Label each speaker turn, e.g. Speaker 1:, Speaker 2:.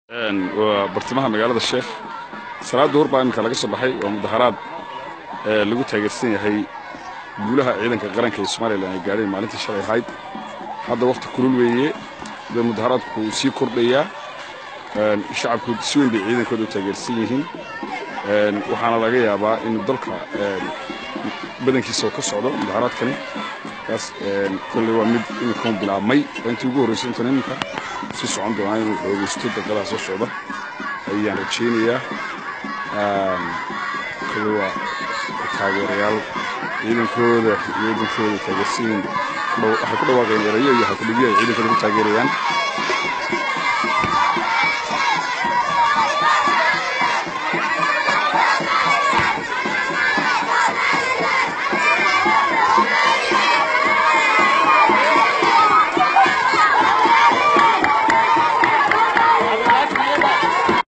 Speaker 1: waa bartamaha magaalada sheekh salaada duhur baa iminka laga soo baxay waa mudaharaad lagu taageersan yahay guulaha ciidanka qaranka ee somalilan ay gaadheen maalintii shalay ahayd hadda wakhti kulul weeye de mudaharaadku wuu sii kordhayaa shacabku si weyn bay ciidankooda u taageersan yihiin waxaana laga yaabaa in dalka badankiisa oo ka socdo mudaharaadkani kaas kolley waa mid iminkan bilaabmay intii ugu horreysay intan iminka si socon doonaa inuu xoogeysto daqadaha soo socda ayaan rajaynayaa kolley waa taageerayaal ciidankooda ciidankooda taageersan yihiin waxay ku dhawaaqeen erayo iyo halkudhigyo ay ciidankooda ku taageerayaan